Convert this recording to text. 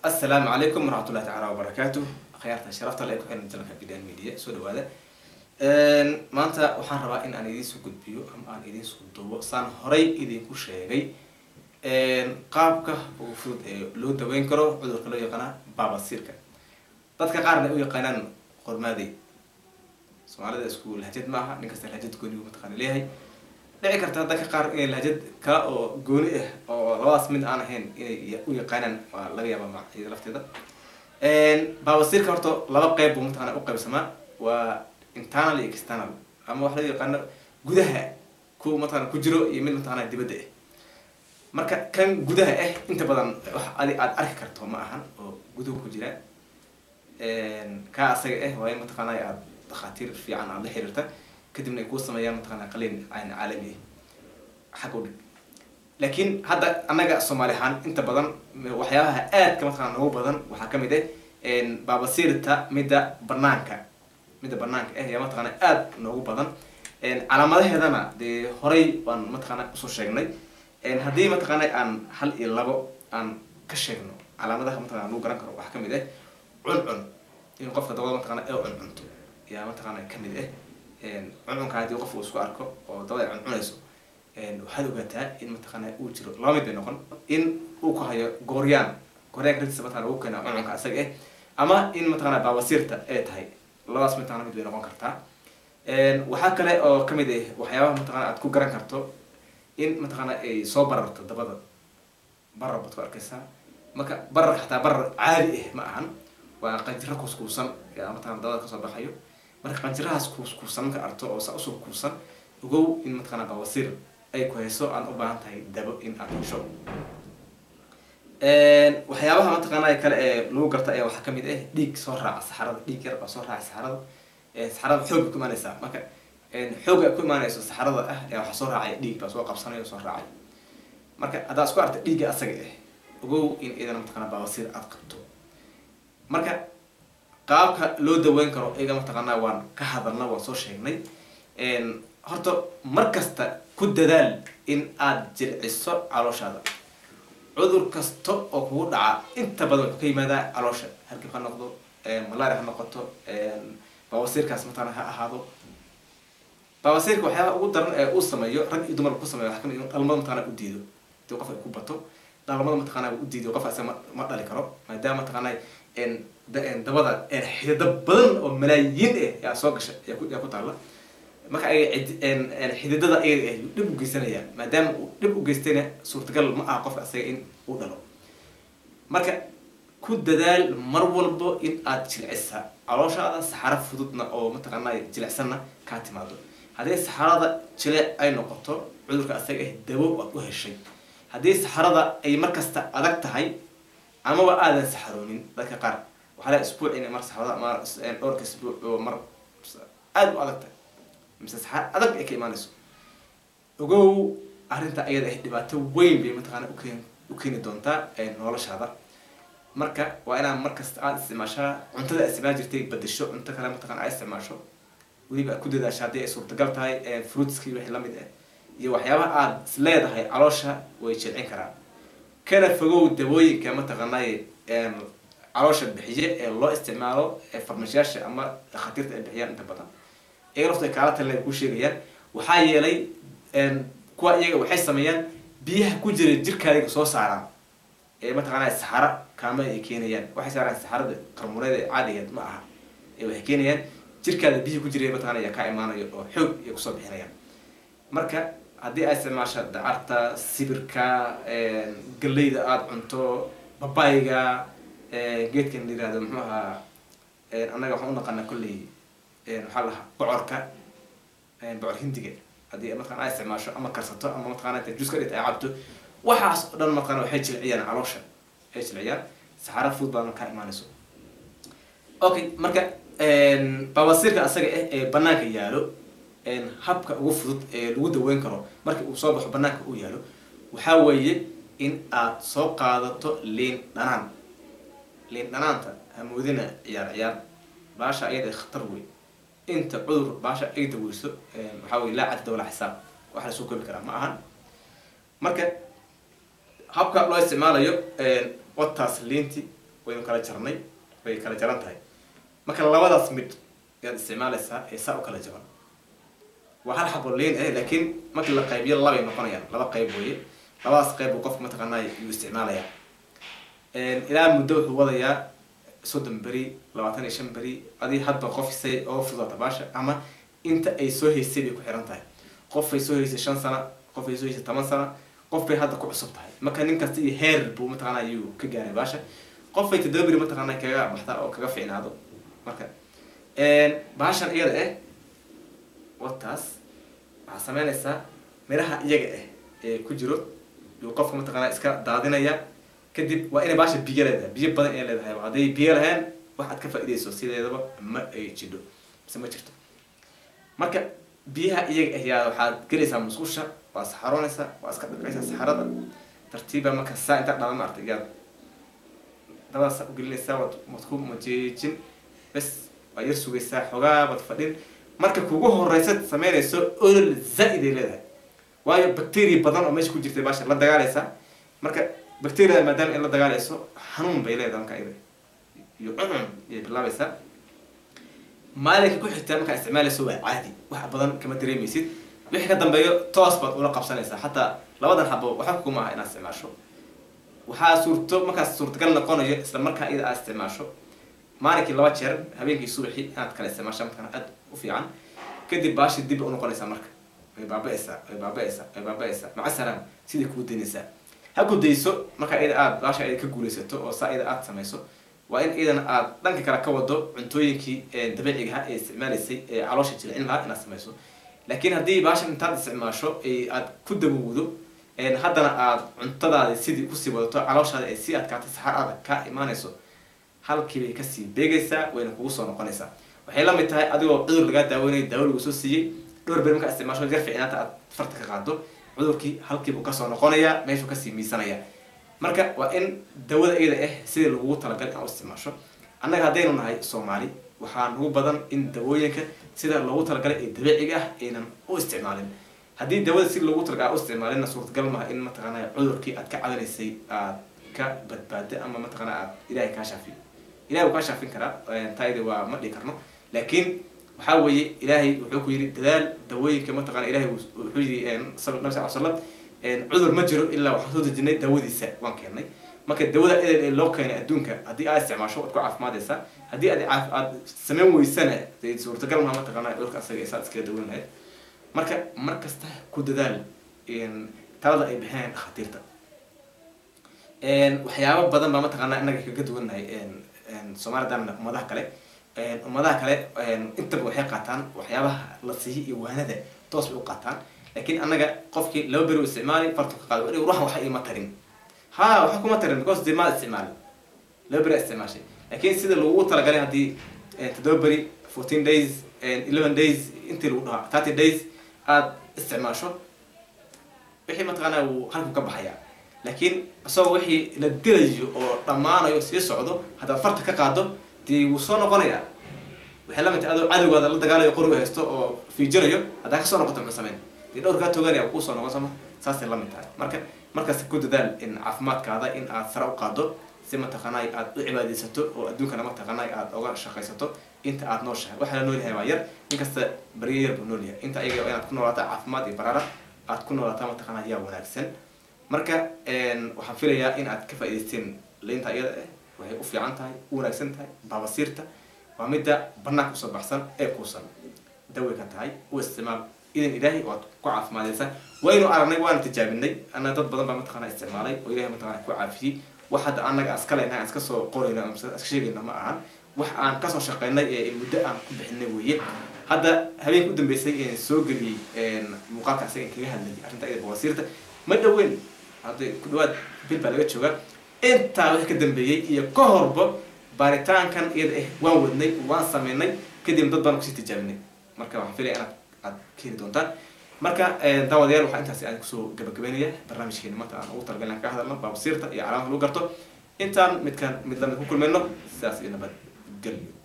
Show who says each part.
Speaker 1: assalaamu calaykum waraxmatullahi tacaala wabarakaatu akhyaarta sharafta le ku xiran jalanka bidan media soo dhawaada maanta waxaan rabaa in aan idiinsoo gudbiyo ama aan idiinsoo dubo saan horay idinku sheegay qaabka ugu fudud ee loo daweyn karo cudurka loo yaqaana baabasiirka dadka qaarna ay u yaqaanaan qormaadey soomaalida isku lahjad maaha nin kasta lahjad goonigu mataqaana leeyahay dhici karta dadka qaar inay lahjad kala oo gooni ah oo labadaas mid aan ahayn inay u yaqaanaan waa laga yaaba macida lafteeda baabasiirka horta laba qeyb buu mataqana u qaybsamaa waa internal iyo external ama wax loo yaqaano gudaha ku mataqana ku jiro iyo mid mataqana dibadda ah marka kan gudaha ah inta badan wax adi aada arki karto ma ahan oo guduhu ku jira kaa asaga ah waa in mataqaana aad dhakhaatiir fiican aada la xiriirta kadibna ay kuu sameeyaan mataqana qaliin aan caalami ah xag u dhig laakiin hadda annaga soomaali ahaan inta badan waxyaabaha aadka mataqana noogu badan waxaa kamid ah baabasiirta midda banaanka midda banaanka ah ayaa mataqana aada noogu badan calaamadaheedana dee horay baan mataqana usoo sheegnay haddii mataqaana aan hal iyo labo aan ka sheegno calaamadaha mataqana lagu garan karo waxaa kamid ah cuncun in qofka dabada mataqana ee cuncunto ayaa mataqana kamid ah cuncunka haddii qof uu isku arko oo dabada ay cuncunayso waxaad ogaataa in mataqana uu jiro laba mid bay noqon in uu ku hayo gooryaan gooryaanka rintiisa mataqana lagu keena cuncunka asaga ah ama in mataqana baabasiirta ay tahay labadaas mataqana mid bay noqon kartaa waxaa kale oo kamid ah waxyaabaha mataqana aad ku garan karto in mataqaana ay soo bararto dabada barar baad ku arkaysaa marka bararka xataa barar caadi ah ma ahan waa qanjiro kuuskuusan yaa mataqana dabada kasoo baxayo marka qanjirahaas kuuskuusan marka arto oo saa usoo kuusan ogow in mataqana bawasiir ay ku hayso aan u baahan tahay dabo in aad hesho waxyaabaha mataqaana kale ee lagu garta ayaa waxaa kamid ah dhiig soo raaca saxarada dhiig yar baa soo raaca saxarada saxarada xoog bay ku imaanaysaa marka xooga ay ku imaanayso saxarada ah ayaa waxaa soo raacay dhiig baa soo qabsanaya soo raacay marka haddaad isku arta dhiigga asaga ah ogow in idana mataqana baabasiir aada qabto marka qaabka loo daweyn karo iyaga mataqaanaa waan ka hadalna waan soo sheegnay horta mar kasta ku dadaal in aada jilciso calooshaada cudur kasta oo kugu dhaca inta badan wuxuu ka yimaadaa caloosha hargib ha noqdo malaria ha noqoto baabasiirkaas mataqana ha ahaado baabasiirka waxyaabaha ugu daran ee uu sameeyo rag iyo dumar ku sameeyo waxaa kamid in dhalmada mataqana u diido hadii qof ay ku bato dhalmada mataqana u diido qof asaga ma dhali karo maadaama mataqana dabada xidida badan oo malaayiin ah yaa soo gasha yaa ku taalla marka ay xididada ayaga ah dhib u geysanayaan maadaama uu dhib u geystayna suurtagal ma aha qofka asaga in uu dhalo marka ku dadaal mar walbo in aad jilcisa calooshaada saxaro fududna oo mataqaana jilicsanna kaa timaado haddii saxarada jileec ay noqoto cudurka asaga ah dabo aad u heshay haddii saxarada ay markasta adag tahay amaba aadan saxaroonin dadka qaar waxaa laa isbuuc in mar saxarada ama dhowrka isbuuc oo mar aada u adag tahay mise saxar adag ay ka imaanayso ogow arrinta ayada ah dhibaato weyn bay mataqaana ukeen u keeni doontaa noloshaada marka waa inaad markasta aada isticmaashaa cuntada isticmaal jirtay badasho cunto kale mataqana aad isticmaasho weliba aad ku dadaasha haddii ay suurtagal tahay fruitski wixii lamid ah iyo waxyaabaha aada is leedahay caloosha way jilcin karaan kana fogow dawooyinka mataqaanay caloosha bixiye ee loo isticmaalo farmashiyaasha ama dhakhaatiirta ay bixiyaan inta badan iyaga lafta ay kaala taleen ku sheegayaan waxaa yeelay kuwa iyaga waxay sameeyaan biyaha ku jira jirkaadiga soo saaraan ee mataqaana saxaro kaama ay keenayaan waxay saaraan saxarada qarmureed ee caadigeed ma aha ee waxay keenayaan jirkaada biyihi ku jira mataqana ayaa kaa imaanayo oo xoog ay kusoo bixinayaan marka haddii aad isticmaasha dacarta sibirka galeyda aada cunto babayga geedkan la yirahdo muxuu ahaa annaga waxaan u naqanaa kolley maxaa lahaa bocorka bocor hindiga haddii mataqana aad isticmaasho ama karsato ama mataqana inta juice ka dhigta ay cabto waxaas oo dhan mataqana waxay jilciyaan caloosha waxay jilciyaan saxaro fudud baadna kaa imaanayso okay marka baabasiirka asaga ah ee banaanka yaalo habka ugu fudud ee lagu daweyn karo markii uu soo baxo banaanka uu yaalo waxaa weeye in aad soo qaadato liin dhanaan liin dhanaanta hamoodina ciyaar ciyaar baasha ayada khatar wey inta cudur baasha ay daweyso waxaa weye laa cadda walaa xisaab wax lasoo koobi karaa ma ahan marka habka loo isticmaalayo wataas liinti waynu kala jarnay way kala jaran tahay marka labadaas mid ayaad isticmaalaysaa ee saa u kala jaban waa hal xabo liin eh laakiin markii la qaybiyo labay noqonayaan laba qayb weeye labadaas qayb uu qofka mataqaanaa yuu isticmaalayaa ilaa muddo wuxuu wadayaa soddon beri labaatan iyo shan beri adii hadba qof say oo fudata baasha ama inta ay soo haysay bay ku xiran tahay qof ay soo haysay shan sana qof ay soo haysay toban sana qof bay hadda ku cusub tahay marka nin kasta iyo heer buu mataqaanaa yuu ka gaaray baasha qof ay toddoba beri mataqaanaa kaga baxda oo kaga fiicnaado marka baashan iyada eh wataas waxaa sameynaysaa miraha iyaga ah ee ku jiro yuu qofka mataqaanaa iska daadinaya kadib waa inay baasha biyo leedahay biyo badan inay leedahay hadday biyo lahayn wax aad ka faa'iidayso sideedaba ma ay jidho mise ma jirto marka biyaha iyaga ah yaa waxaad gelaysaa musqusha waa saxaroonaysaa waa iska dhaqaysaa saxarada tartiiba marka saa intaa dhalan maartay yaad dabadaasa u gelinaysaa waad waad ku majeejin bes waa yar sugaysaa xoogaa baad fadhin marka kugu horeysa sameynayso olol zaa-id ay leedahay waayo bacteria badan oo meesha ku jirtay baasha la dagaalaysaa marka bacteriada maadaama in la dagaalayso xanuun bay leedahay marka iyada iyo cuncun ayay bilaabaysaa maalinka ku xigtaa markaa isticmaalayso waa caadi wax badan kama dareemaysid wixii ka dambeeyo toos baad ula qabsanaysaa xataa labadan xabo waxba kuma aha inaad isticmaasho waxaa suurto markaas suurtagal noqonayo isla markaa iyada aad isticmaasho maalinkii laba jeer habeenkii subaxii inaad kala isticmaasho markaan aad u fiican kadib baashi dib u noqonaysaa marka way baaba-aysaa way baaba-aysaa way baaba-aysaa maca salaam sidai kuu daynaysaa ha ku dayso markaa iyada aad baasha iyada ka guulaysato oo saa iyada aad samayso waa in iyadana aad dhanka kale ka wado cuntooyinkii dabiicigaha ee isticmaalaysay ee caloosha jilcin lahaa inaad samayso laakiin haddii baashan intaad isticmaasho aad ku dabowdo haddana aad cuntadaadi sidii kusii wadato calooshaada ay sii adkaatay saxar adag kaa imaanayso halkiibay kasii beegaysaa wayna kugu soo noqonaysaa waxay la mid tahay adigoo cudur lagaa daaweynaya daawo lagu soo siiyey dhowr beri markaa isticmaasho yar ficnaanta aad farta ka qaado cudurkii halkiibuu kasoo noqonayaa meeshuu kasii miisanaya marka waa in dawada iyada ah sidii lagugu talagalay aan u isticmaasho annaga haddaynu nahay soomaali waxaa nagu badan in dawooyinka sida loogu talagalay ee dabiiciga ah aynan u isticmaalin haddii dawada si loogu talagalay aan u isticmaalinna suurtagal maaha in mataqaanaa cudurkii aad ka cadanaysay aad ka badbaada ama mataqaanaa aad ilaahay kaa shaafiyo ilahay wuu kaa shaafin karaa taayada waa ma dhihi karno laakiin waxaa weeye ilaahay wuxuu ku yidhi dadaal dawooyinka mataqana ilahay wuxuu yidhi nabi sal l slam cudur ma jiro ilaa waxaan soo dejinay dawadiisa waan keennay marka dawada edel ee loo keenay adduunka haddii aad isticmaasho waad ku caafimaadaysaa haddii aad aad samayn weysana dee suurtagal maha mataqaana cudurka asaga isaad iskaga daweyn lahayd marka mar kasta ku dadaal talada ay bixinayaan dhakhaatiirta waxyaabo badan baa mataqaanaa innaga kaga duwannahay soomalidan ummadaha kale ummadaha kale intaba waxay qaataan waxyaabaha la siihi iyo waanada toos bay u qaataan laakiin annaga qofkii laba beri u isticmaali fartu ka qaado ruuxa waxa ima tarin ha waxa kuma tarin because dee maad isticmaali laba beri isticmaashay laakiin sida lagu talagalay haddii toddoba beri fourteen days eleven days intii lagu dhahaa thirty days aada isticmaasho wixii mataqaanaa wuu halku ka baxayaa laakiin isagoo wixii la dilayo oo dhammaanayo sii socdo haddaad farta ka qaado dee wuu soo noqonayaa waxay la mid tahay adoo cadowgaada la dagaalayo qoriga haysto oo fiijinayo haddaa kasoo noqoto muxuu sameyn dee dhowr kaa toganaya kuu soo noqon sama saasay la mid tahay marka markaas ku dadaal in caafimaadkaada in aad sare u qaado si mataqaanay aad u cibaadaysato oo adduunkana mataqaanay aad oga shaqaysato inta aad nooshahay waxaa la noolyahay waa yar inkasta baryo yar buu noolyahay inta ayaga inaad ku noolaato caafimaad iyo baraara aad ku noolaataa mataqaanaa yaa wanaagsan marka waxaan filayaa in aad ka faa'idaysteen liinta iyada ah waxay u fiican tahay u wanaagsan tahay baabasiirta waa midda banaanka usoo baxsan ee kuusan daway ka tahay u isticmaal idan ilaahay waad ku caafimaadaysaa waynu aragnay waana tijaabinay ana dad badan baa mataqaana isticmaalay oo ilahay mataqana ku caafiyey wax hadda anaga aska leyna aan iska soo qorayno ama iska sheegayno ma ahan wax aan kasoo shaqeynay ee muddo aan ku bixinay weeye hadda habeenka u dambeysay een soo geliyey muuqaalka asaga in kaga hadlayay arrinta iyada bawasiirta ma dhaweyn hadda ku dhawaad bil baa laga joogaa intaa wixii ka dambeeyey iyo ka horba baaritaankan iyada ah waan wadnay waan sameynay kadib dad baan kusii tijaabinay marka waxaan filaya inaad aad ka heli doontaan marka daawadayaal waxaa intaasi aan kusoo gabagabeynaya barnaamijkeena maanta aan ugu talagalin aan ka hadalno baabasiirta iyo calaamada lagu garto intaan midkaan mid lamid ku kulmayno sidaas iyo nabad gelyo